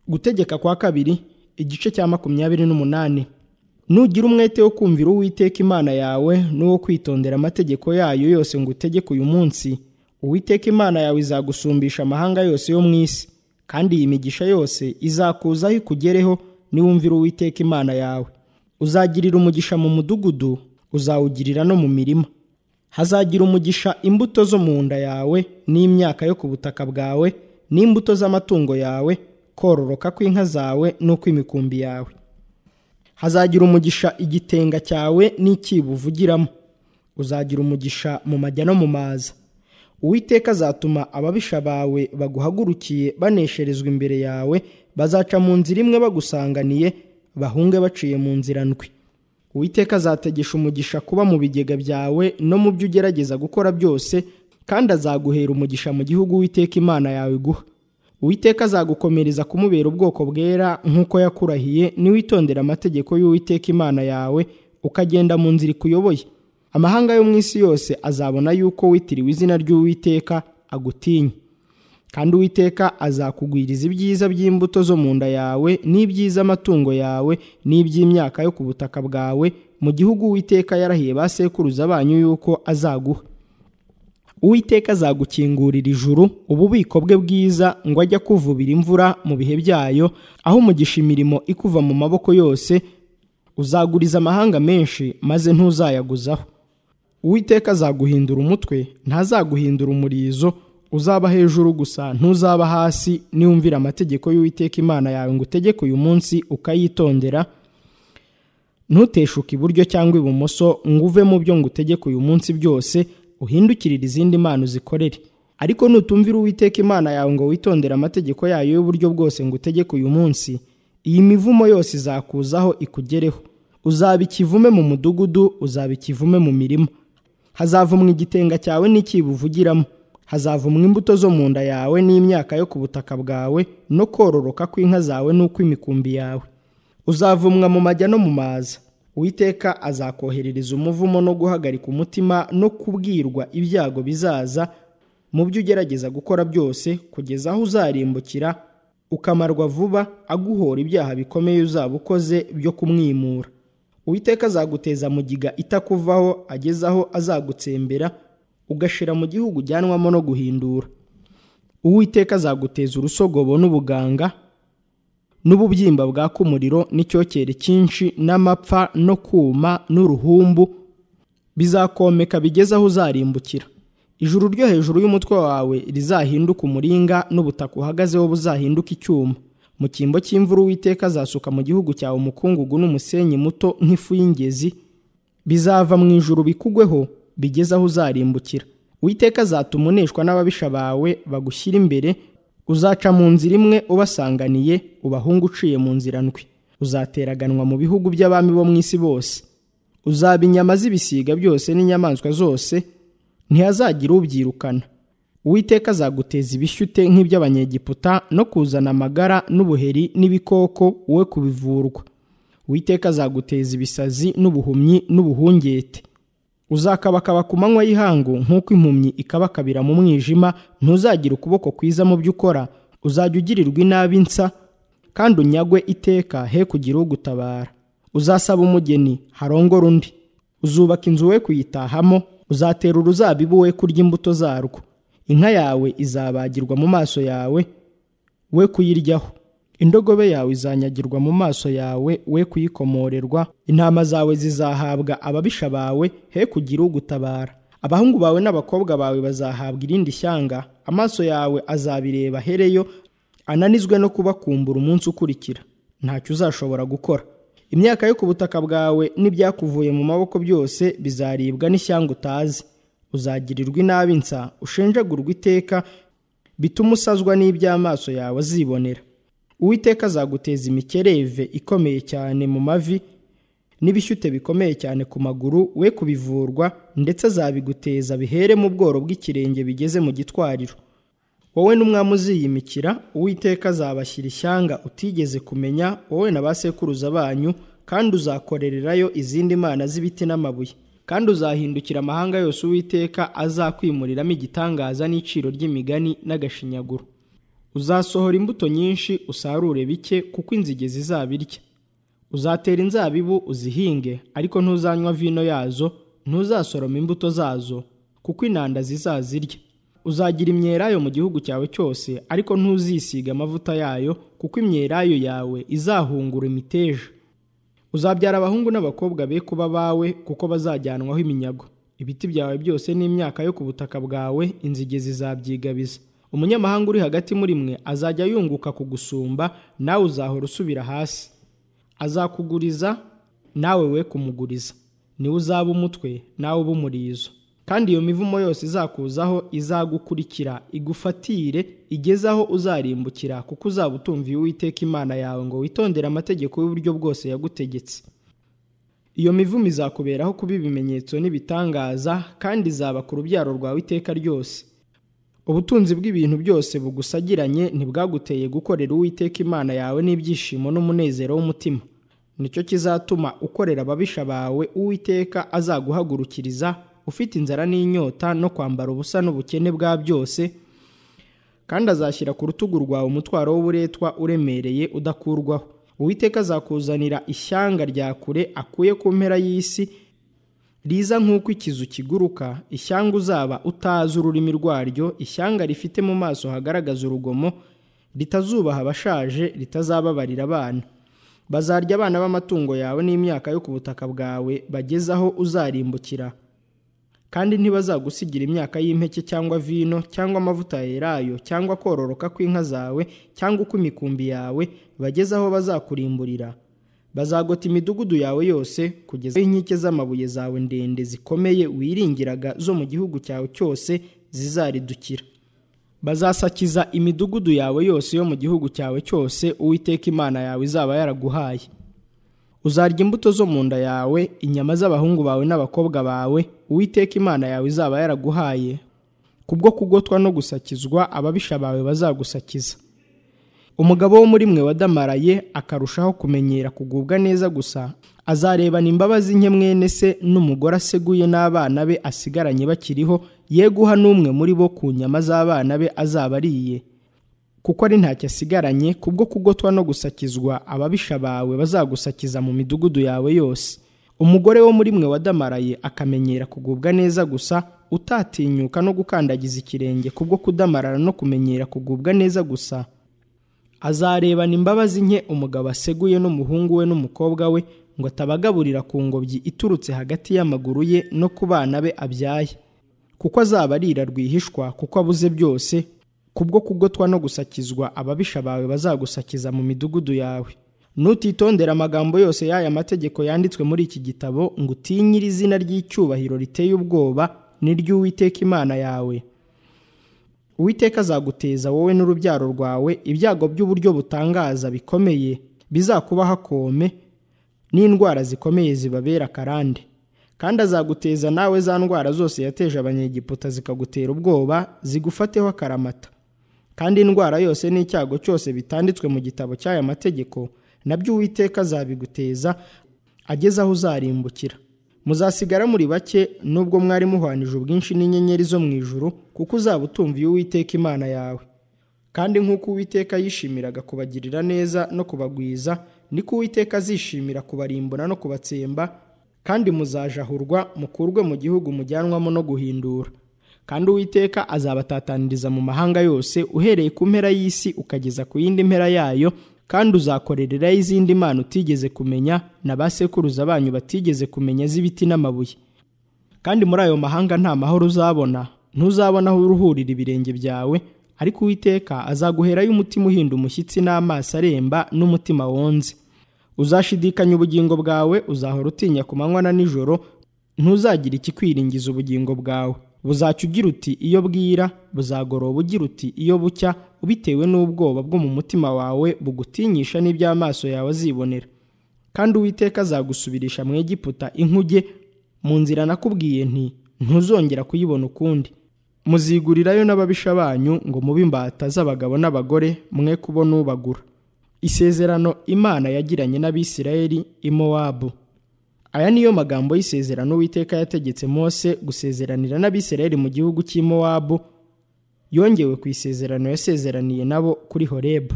gutegeka kwa kabiri igice cya makumyabiri n'umunani nugira umwete wo kumvira uwiteka imana yawe n'uwo kwitondera amategeko yayo yose ngo utegeke uyu munsi uwiteka imana yawe izagusumbisha amahanga yose yo mu isi kandi iyi migisha yose izakuzaho ikugereho niwumvira uwiteka imana yawe uzagirira umugisha mu mudugudu uzawugirira no mu mirima hazagira umugisha imbuto zo mu nda yawe n'imyaka yo ku butaka bwawe n'imbuto z'amatungo yawe kororoka kw'inka zawe n'ukw'imikumbi yawe hazagira umugisha igitenga cyawe n'ikibo uvugiramo uzagira umugisha mu majya no mu maza uwiteka azatuma ababisha bawe baguhagurukiye banesherezwa imbere yawe bazaca mu nzira imwe bagusanganiye bahunge baciye mu nzira ndwi uwiteka azategesha umugisha kuba mu bigega byawe no mu byo ugerageza gukora byose kandi azaguhera umugisha mu gihugu uwiteka imana yawe iguha uwiteka azagukomereza kumubera ubwoko bwera nk'uko yakurahiye niwitondera amategeko y'uwiteka imana yawe ukagenda mu nzira ikuyoboye amahanga yo mu isi yose azabona yuko witiriwe izina ry'uwiteka agutinya kandi uwiteka azakugwiriza ibyiza by'imbuto zo mu nda yawe n'iby'iz'amatungo yawe n'iby'imyaka yo ku butaka bwawe mu gihugu uwiteka yarahiye ba sekuruza banyu yuko azaguha uwiteka azagukingurira ijuru ububiko bwe bwiza ngo ajye akuvubira imvura mu bihe byayo aho umugisha imirimo ikuva mu maboko yose uzaguriza amahanga menshi maze ntuzayaguzaho uwiteka azaguhindura umutwe ntazaguhindura umurizo uzaba hejuru gusa ntuzaba hasi niwumvira amategeko y'uwiteka imana yawe ngo utegeke uyu munsi ukayitondera ntuteshuke iburyo cyangwa ibumoso ngo uve mu byo ngo utegeke uyu munsi byose uhindukirire izindi mpano uzikorere ariko nutumvira uwiteka imana yawe ngo witondere amategeko yayo y'uburyo bwose ngo utegeke uyu munsi iyi mivumo yose izakuzaho ikugereho uzaba ikivume mu mudugudu uzaba ikivume mu mirima hazavumwa igitenga cyawe n'ikibo uvugiramo hazavumwa imbuto zo mu nda yawe n'imyaka yo ku butaka bwawe no kororoka kw'inka zawe n'ukw'imikumbi yawe uzavumwa mu majya no mu maza uwiteka azakoherereza umuvumo no guhagarika umutima no kubwirwa ibyago bizaza mu byo ugerageza gukora byose kugeza aho uzarimbukira ukamarwa vuba aguhora ibyaha bikomeye uzaba ukoze byo kumwimura uwiteka azaguteza mugiga itakuvaho ageze aho azagutsembera ugashira mu gihugu ujyanwamo no guhindura uwiteka azaguteza urusogobo n'ubuganga n'ububyimba bwaka umuriro n'icyokere cyinshi n'amapfa no kuma n'uruhumbu bizakomeka bigeze aho uzarimbukira ijuru ryo hejuru y'umutwe wawe rizahinduka umuringa n'ubutaka uhagazeho buzahinduka icyuma mu cyimbo cy'imvura uwiteka azasuka mu gihugu cyawe umukungugu n'umusenyi muto nk'ifu y'ingezi bizava mu ijuru bikugweho bigeze aho uzarimbukira uwiteka azatuma uneshwa n'ababisha bawe bagushyira imbere uzaca mu nzira imwe ubasanganiye ubahungu uciye mu nzira ndwi uzateraganwa mu bihugu by'abami bo mu isi bose uzaba inyama z'ibisiga byose n'inyamaswa zose ntihazagira ubyirukana uwiteka azaguteza ibishyute nk'iby'abanyegiputa no kuzana amagara n'ubuheri n'ibikoko wowe kubivurwa uwiteka azaguteza ibisazi n'ubuhumyi n'ubuhungete uzakabakaba ku manywa y'ihangu nk'uko impumyi ikabakabira mu mwijima ntuzagira ukuboko kwiza mu byo ukora uzajya ugirirwa inabi nsa kandi unyagwe iteka he kugira ugutabara uzasaba umugeni harongora undi uzubaka inzu we kuyitahamo uzatera uruzabibu we kurya imbuto zarwo inka yawe izabagirwa mu maso yawe we kuyiryaho indogobe yawe izanyagirwa mu maso yawe we kuyikomorerwa intama zawe zizahabwa ababisha bawe he kugira ugutabara abahungu bawe n'abakobwa bawe bazahabwa irindi shyanga amaso yawe azabireba hereyo ananizwe no kubakumbura umunsi ukurikira ntacyo uzashobora gukora imyaka yo ku butaka bwawe n'ibyakuvuye mu maboko byose bizaribwa n'ishyanga utazi uzagirirwa inabi nsa ushenjagurwa iteka bituma usazwa n'iby'amaso yawe azibonera uwiteka azaguteza imikereve ikomeye cyane mu mavi n'ibishyute bikomeye cyane ku maguru we kubivurwa ndetse azabiguteza bihere mu bworo bw'ikirenge bigeze mu gitwariro wowe n'umwami uziyimikira uwiteka azabashyira ishyanga utigeze kumenya wowe na ba sekuruza banyu kandi uzakorererayo izindi mana z'ibiti n'amabuye kandi uzahindukira amahanga yose uwiteka azakwimuriramo igitangaza n'iciro ry'imigani n'agashinyaguro uzasohora imbuto nyinshi usarure bike kuko inzige zizabirya uzatera inzabibu uzihinge ariko ntuzanywa vino yazo ntuzasoroma imbuto zazo kuko inanda zizazirya uzagira imyelayo mu gihugu cyawe cyose ariko ntuzisiga amavuta yayo kuko imyelayo yawe izahungura imiteja uzabyara abahungu n'abakobwa be kuba bawe kuko bazajyanwaho iminyago ibiti byawe byose n'imyaka yo ku butaka bwawe inzige zizabyigabiza umunyamahanga uri hagati muri mwe azajya yunguka kugusumba nawe uzahora usubira hasi azakuguriza nawe we kumuguriza niwe uzaba umutwe nawe uba umurizo kandi iyo mivumo yose izakuzaho izagukurikira igufatire igeze aho uzarimbukira kuko uzaba utumviye uwiteka imana yawe ngo witondere amategeko y'uburyo bwose yagutegetse iyo mivumo izakuberaho kuba ibimenyetso n'ibitangaza kandi izaba ku rubyaro rwawe iteka ryose ubutunzi bw'ibintu byose bugusagiranye ntibwaguteye gukorera uwiteka imana yawe n'ibyishimo n'umunezero w'umutima nicyo kizatuma ukorera ababisha bawe uwiteka azaguhagurukiriza ufite inzara n'inyota no kwambara ubusa n'ubukene bwa byose kandi azashyira ku rutugu rwawe umutwaro w'uburetwa uremereye udakurwaho uwiteka azakuzanira ishyanga rya kure akuye ku mpera y'isi riza nk'uko ikizu kiguruka ishyanga uzaba utazi ururimi rwaryo ishyanga rifite mu maso hagaragaza urugomo ritazubaha abashaje ritazababarira abana bazarya abana b'amatungo yawe n'imyaka yo ku butaka bwawe bageze aho uzarimbukira kandi ntibazagusigira imyaka y'impeke cyangwa vino cyangwa amavuta yerayo cyangwa kororoka kw'inka zawe cyangwa uko imikumbi yawe bageze aho bazakurimburira bazagota imidugudu yawe yose kugeza aho inkike z'amabuye zawe ndende zikomeye wiringiraga zo mu gihugu cyawe cyose zizaridukira bazasakiza imidugudu yawe yose yo mu gihugu cyawe cyose uwiteka imana yawe izaba yaraguhaye uzarya imbuto zo mu nda yawe inyama z'abahungu bawe n'abakobwa bawe uwiteka imana yawe izaba yaraguhaye kubwo kugotwa no gusakizwa ababisha bawe bazagusakiza umugabo wo muri mwe wadamaraye akarushaho kumenyera kugubwa neza gusa azarebana imbabazi nke mwene se n'umugore aseguye n'abana be asigaranye bakiriho ye guha n'umwe muri bo ku nyama z'abana be azaba ariye kuko ari ntacyo asigaranye kubwo kugotwa no gusakizwa ababisha bawe bazagusakiza mu midugudu yawe yose umugore wo muri mwe wadamaraye akamenyera kugubwa neza gusa utatinyuka no gukandagiza ikirenge kubwo kudamarara no kumenyera kugubwa neza gusa azarebana imbabazi nke umugabo aseguye n'umuhungu we n'umukobwa we ngo atabagaburira ku ngobyi iturutse hagati y'amaguru ye no ku bana be abyaye kuko azaba arira rwihishwa kuko abuze byose kubwo kugotwa no gusakizwa ababisha bawe bazagusakiza mu midugudu yawe nutitondera amagambo yose y'aya mategeko yanditswe muri iki gitabo ngo utinyire izina ry'icyubahiro riteye ubwoba n'iry'uwiteka imana yawe uwiteka azaguteza wowe n'urubyaro rwawe ibyago by'uburyo butangaza bikomeye bizakubaho akome n'indwara zikomeye zibabera akarande kandi azaguteza nawe za ndwara zose yateje abanyegiputa zikagutera ubwoba zigufateho akaramata kandi indwara yose n'icyago cyose bitanditswe mu gitabo cy'aya mategeko nabyo uwiteka azabiguteza ageze aho uzarimbukira muzasigara muri bake nubwo mwari muhwanije ubwinshi n'inyenyeri zo mu ijuru kuko uzaba utumviye uwiteka imana yawe kandi nk'uko uwiteka yishimiraga kubagirira neza no kubagwiza niko uwiteka azishimira kubarimbura no kubatsemba kandi muzajahurwa mukurwe mu gihugu mujyanwamo no guhindura kandi uwiteka azabatataniriza mu mahanga yose uhereye ku mpera y'isi ukageza ku yindi mpera yayo kandi uzakorererayo izindi mana utigeze kumenya na ba sekuruza banyu batigeze kumenya z'ibiti n'amabuye kandi muri ayo mahanga nta mahoro uzabona ntuzabona aho uruhurira ibirenge byawe ariko uwiteka azaguherayo umutima uhinda umushyitsi n'amaso aremba n'umutima wonze uzashidikanya ubugingo bwawe uzahora utinya ku manywa na nijoro ntuzagira ikikwiringiza ubugingo bwawe buzacya ugira uti iyo bwira buzagoroba ugira uti iyo bucya bitewe n'ubwoba bwo mu mutima wawe bugutinyisha n'iby'amaso yawe azibonera kandi uwiteka azagusubirisha mu egiputa inkuge mu nzira nakubwiye nti ntuzongera kuyibona ukundi muzigurirayo n'ababisha banyu ngo mube imbata z'abagabo n'abagore mwe kubona ubagura isezerano imana yagiranye n'abisirayeli imowabu aya niyo magambo y'isezerano uwiteka yategetse mose gusezeranira n'abisirayeli mu gihugu cy'imowabu yongewe ku isezerano yasezeraniye nabo kuri horebu